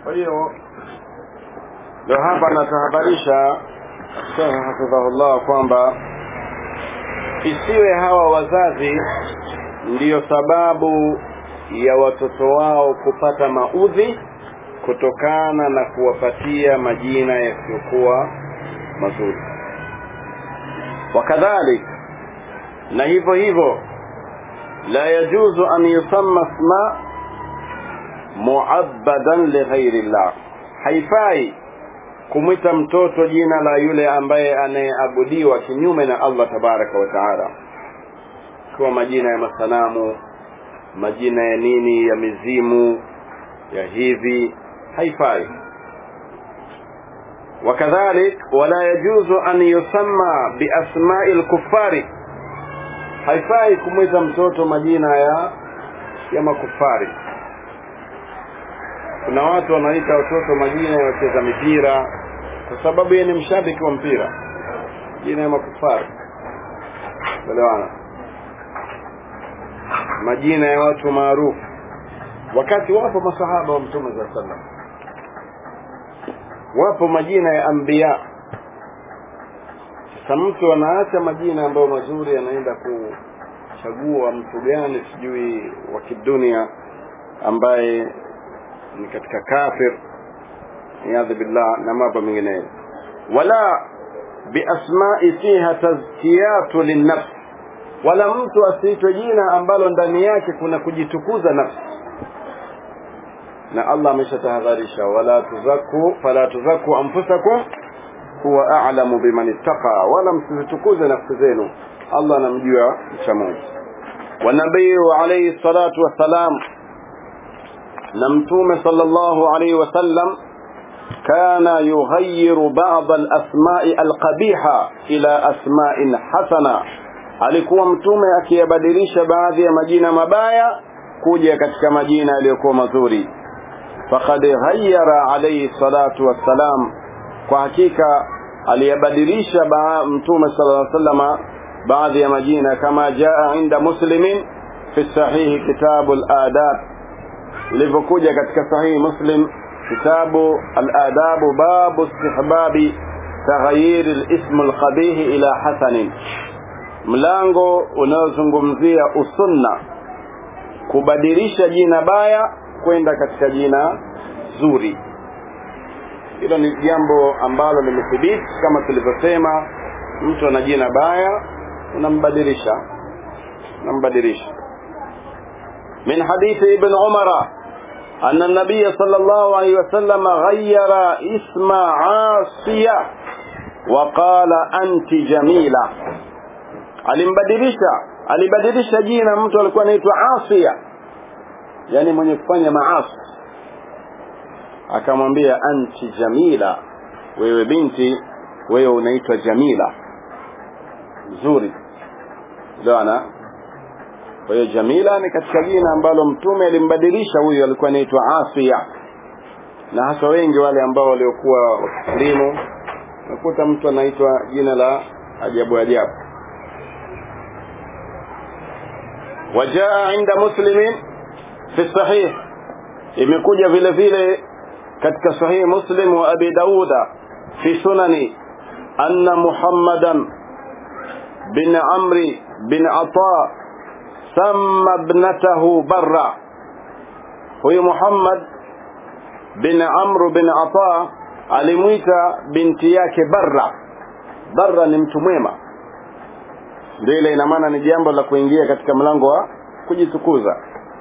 kwa hiyo ndio hapa anatahadharisha Sheikh hafidhahullah kwamba isiwe hawa wazazi ndiyo sababu ya watoto wao kupata maudhi kutokana na kuwapatia majina yasiyokuwa mazuri wakadhalik na hivyo hivyo la yajuzu an yusamma isma muabbadan lighairi llah haifai kumwita mtoto jina la yule ambaye anayeabudiwa kinyume na Allah tabaraka wa taala kwa majina ya masanamu majina ya nini ya mizimu ya hivi haifai وكذلك ولا يجوز أن يسمى بأسماء الكفار haifai kumwita mtoto majina ya ya makufari kuna watu wanaita watoto majina ya wacheza mipira kwa sababu yeye ni mshabiki wa mpira jina ya makufari elewana majina ya watu maarufu wakati wapo masahaba wa mtume za sallam wapo majina ya anbiya sasa mtu anaacha majina ambayo mazuri anaenda kuchagua mtu gani sijui wa kidunia ambaye ni katika kafir iyadhu billah na mambo mengineyo wala biasmai fiha tazkiyatu linnafs wala mtu asiitwe jina ambalo ndani yake kuna kujitukuza nafsi na Allah ameshatahadharisha wala tuzaku fala tuzaku anfusakum huwa a'lamu biman ittaqa wala msizitukuze nafsi zenu Allah anamjua mcha Mungu wa nabii alayhi salatu wassalam na mtume sallallahu alayhi wasallam kana yughayyiru ba'd al-asma'i al-qabiha ila asma'in hasana alikuwa mtume akiyabadilisha baadhi ya majina mabaya kuja katika majina yaliyokuwa mazuri faqad ghayyara alayhi salatu wassalam kwa hakika aliyabadilisha mtume sallallahu alayhi wasallam baadhi ya majina kama jaa inda muslimin fi sahihi kitabu al-adab ilivyokuja katika sahihi muslim kitabu al-adab babu istihbabi taghayyir al-ism al-qabih ila hasanin mlango unaozungumzia usunna kubadilisha jina baya kwenda katika jina zuri hilo ni jambo ambalo limethibiti kama tulivyosema mtu ana jina baya unambadilisha unambadilisha من حديث ابن عمر أن النبي صلى الله عليه وسلم غير اسم عاصية وقال أنت جميلة alimbadilisha alibadilisha jina mtu alikuwa anaitwa Asia yani mwenye kufanya maasi akamwambia anti jamila wewe binti wewe unaitwa jamila nzuri bwana kwa hiyo jamila ni katika jina ambalo mtume alimbadilisha huyu alikuwa anaitwa Asia na hasa wengi wale ambao waliokuwa wakislimu nakuta mtu anaitwa jina la ajabu ajabu وجاء عند مسلم في الصحيح imekuja vile vile katika sahih muslim wa abi dauda fi sunani anna muhammadan bin amri bin ata samma ibnatahu barra huyu muhammad bin amru bin ata alimwita binti yake barra barra ni mtu mwema ndio ile ina maana ni jambo la kuingia katika mlango wa kujitukuza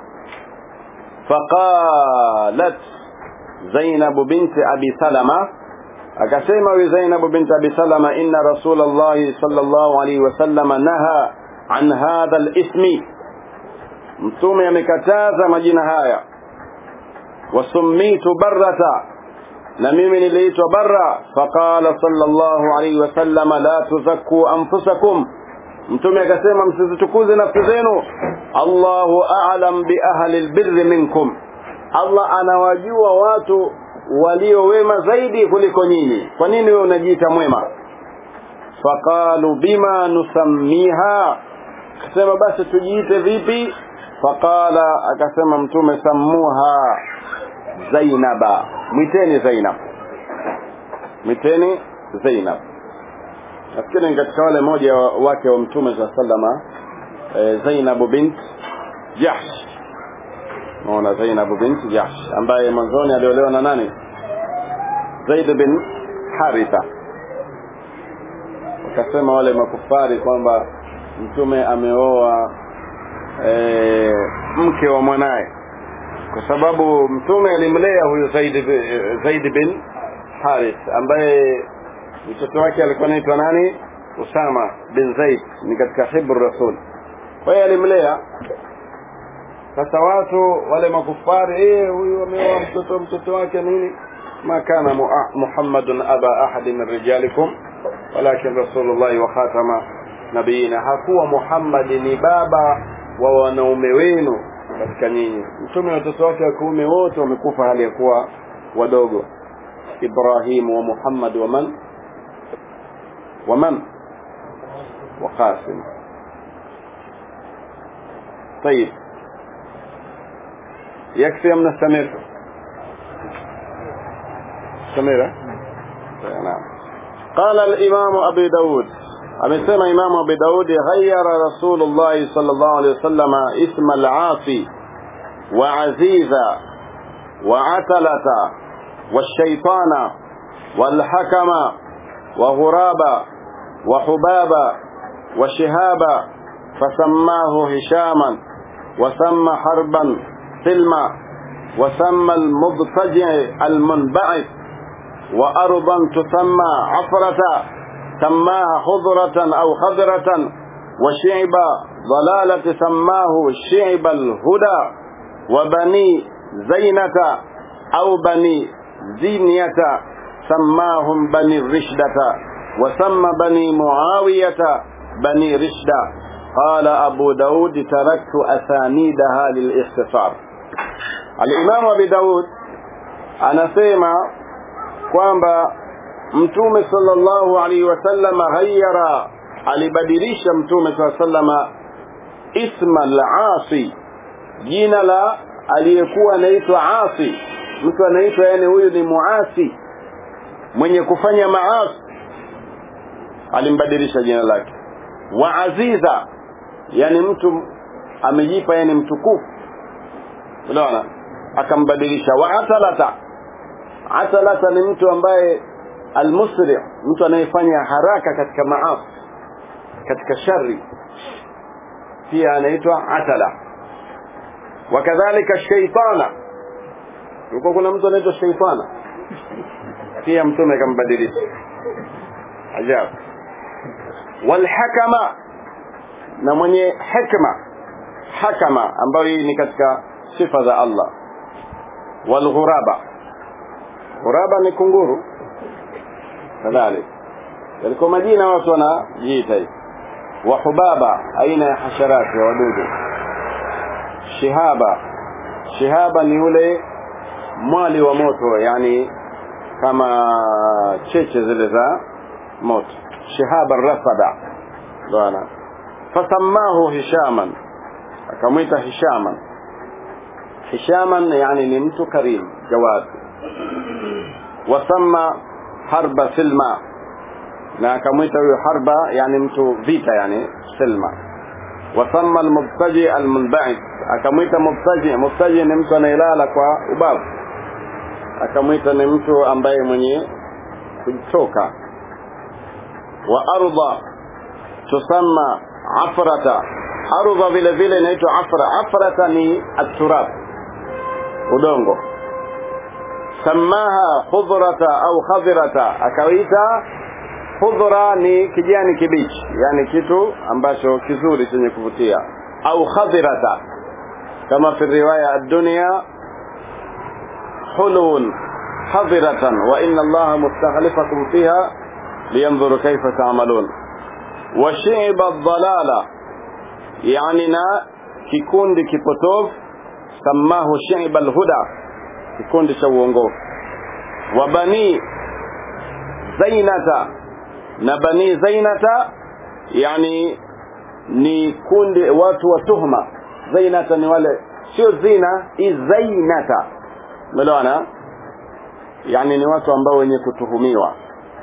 faqalat Zainab binti Abi Salama akasema wi Zainab binti Abi Salama inna Rasulullah sallallahu alaihi wasallam naha an hadha al-ismi mtume amekataza majina haya wasummitu barrata na mimi niliitwa barra faqala sallallahu alaihi wasallam la tuzakku anfusakum mtume akasema msizitukuze nafsi zenu Allahu a'lam bi ahli albirri minkum Allah anawajua watu walio wema zaidi kuliko nyinyi kwa nini wewe unajiita mwema faqalu bima nusammiha akasema basi tujiite vipi faqala akasema mtume sammuha zainaba mwiteni zainab mwiteni zainab nafikiri ni katika wale moja wake wa mtume saa salama e, zainabu bint jahsh naona zainabu bint jahsh ambaye mwanzoni aliolewa na nani zaid bin haritha wakasema wale makufari kwamba mtume ameoa e, mke wa mwanaye kwa sababu mtume alimlea huyu zaid, zaid bin harith ambaye mtoto wake alikuwa anaitwa nani usama bin zaid ni katika hibru rasul kwa hiyo alimlea sasa watu wale makufari eh huyu ameoa mtoto mtoto wake nini ma kana muhammadun aba ahadi min rijalikum walakin rasulullahi wa khatama nabiyina hakuwa muhammad ni baba wa wanaume wenu katika nyinyi mtume watoto wake wa kiume wote wamekufa hali ya kuwa wadogo ibrahim wa muhammad wa man wa man wa qasim طيب يكفي أم نستمر نستمر نعم قال الإمام أبي داود amesema imamu abu daudi ghayara rasulullahi sallallahu alaihi wasallam isma al-asi wa aziza wa atalata والشيطان والحكم وغرابا وحبابا وشهابا فسماه هشاما وسمى حربا سلما وسمى المضطجع المنبعث وأرضا تسمى عفرة سماها خضرة أو خضرة وشعب ضلالة سماه شعب الهدى وبني زينة أو بني زينية سماهم بني الرشدة وسمى بني معاوية بني رشدة قال أبو داود تركت أسانيدها للاختصار الإمام أبي داود anasema kwamba mtume sallallahu alaihi wasallam ghayyara alibadilisha mtume saa sallama isma al-asi jina la aliyekuwa anaitwa asi mtu anaitwa yani huyu ni muasi mwenye kufanya maasi alimbadilisha jina lake wa aziza yani mtu amejipa yani mtukufu unaona akambadilisha wa atalata atalata ni mtu ambaye almusri mtu anayefanya haraka katika maasi katika shari pia anaitwa atala wakadhalika shaitana yuko kuna mtu anaitwa shaitana pia mtume akambadilisha ajabu walhakama na mwenye hikma hakama ambayo hii ni katika sifa za Allah walghuraba ghuraba ni kunguru kadhalik yalikuwa majina watu wanajiita hivi wa hubaba aina ya hasharati ya wadudu shihaba shihaba ni ule mwali wa moto yani kama cheche zile za moto shihaba rasada bwana fasammahu hishaman akamwita hishaman hishaman yani ni mtu karim jawad wasamma harba silma na akamwita huyo harba yani mtu vita yani silma wasamma almubtaji almunba'id akamwita mubtaji mubtaji ni mtu anayelala kwa ubavu akamwita ni mtu ambaye mwenye kutoka wa ardha tusamma afrata ardha vile vile inaitwa afra afrata ni aturab udongo samaha khudhrata au khadhirata akaita khudhra ni kijani kibichi yani kitu ambacho kizuri chenye kuvutia au khadhirata kama fi riwaya ad-dunya hulun hadiratan wa inna allaha mustakhlifakum fiha liyanzuru kayfa ta'malun wa shi'ba ad-dalala yani na kikundi kipotofu samahu shi'ba al-huda kikundi cha uongofu wa bani zainata na bani zainata yani ni kundi watu wa tuhma zainata ni wale sio zina i zainata umeelewana yani ni watu ambao wenye kutuhumiwa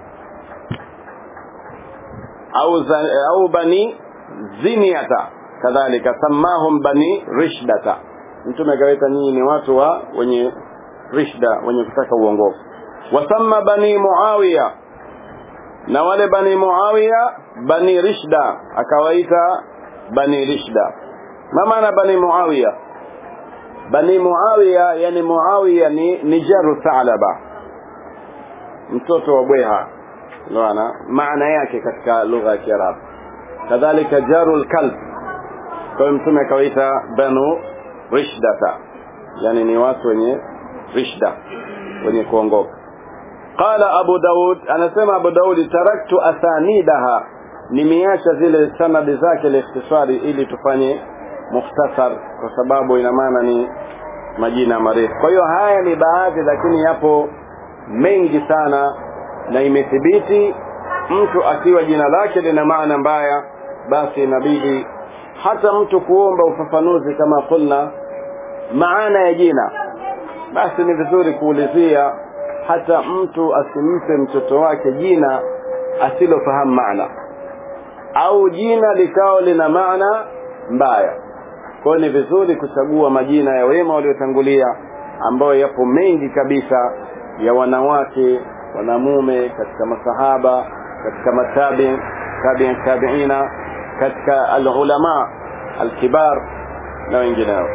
au za, au bani ziniyata kadhalika samahum bani rishdata mtume akawaita nyinyi ni watu wa wenye rishda wenye kutaka uongofu wasamma bani muawiya na wale bani muawiya bani rishda akawaita bani rishda ma maana bani muawiya bani muawiya yani muawiya ni ni jaru thalaba mtoto wa bweha unaona maana yake katika lugha ya kiarabu kadhalika jaru lkalb kwa hiyo mtume akawaita banu rishdata yani ni watu wenye rishda wenye kuongoka qala abu daud anasema abu daudi taraktu athanidaha nimeacha zile sanadi zake liikhtisari ili tufanye mukhtasar kwa sababu ina maana ni majina marefu kwa hiyo haya ni baadhi lakini yapo mengi sana na imethibiti mtu akiwa jina lake lina maana mbaya basi inabidi hata mtu kuomba ufafanuzi kama kulna maana ya jina basi ni vizuri kuulizia hata mtu asimpe mtoto wake jina asilofahamu maana au jina likao lina maana mbaya kwa hiyo ni vizuri kuchagua majina ya wema waliotangulia ambayo yapo mengi kabisa ya wanawake wanamume katika masahaba katika matabi tabi tabiina katika alulama alkibar na wengineo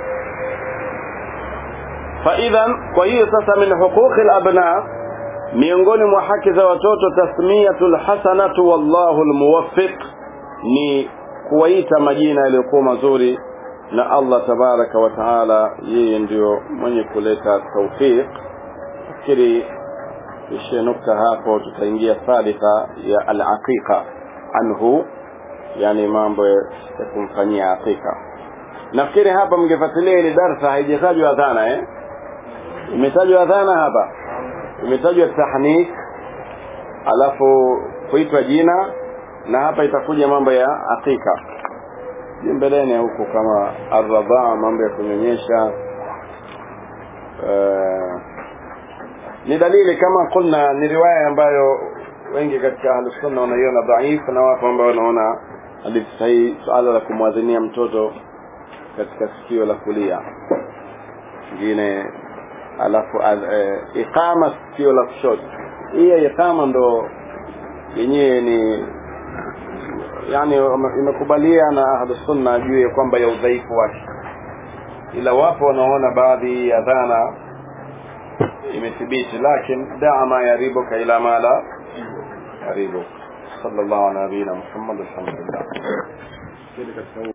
faidhan kwa hiyo sasa min huquqi alabna miongoni mwa haki za watoto tasmiyatu lhasanatu wallahu lmuwaffiq ni kuwaita majina yaliyokuwa mazuri na Allah tabaraka wa taala yeye ndio mwenye kuleta tawfiq fikiri ishie nukta hapo tutaingia thalitha ya alaqiqa anhu yani mambo ya kumfanyia aqiqa nafikiri hapa mngefuatilia ile darsa haijatajwa adhana eh imetajwa adhana hapa imetajwa tahnik alafu kuitwa jina na hapa itakuja mambo ya aqiqa mbeleni huku kama arradhaa mambo ya kunyonyesha uh, ni dalili kama kulna ni riwaya ambayo wengi katika ahlusunna wanaiona dhaifu na wapo ambao wanaona hadithi sahihi suala la kumwadhinia mtoto katika sikio la kulia ingine alafu uh, iqama sikio la kushoto hiyo iqama ndo yenyewe ni yani imekubalia na ahlusunna juu ya kwamba ya udhaifu wake ila wapo wanaona baadhi ya dhana imethibiti lakin daa ma yaribuka ila ma la yaribu sallallahu ala nabiyina muhammad alhamdulillah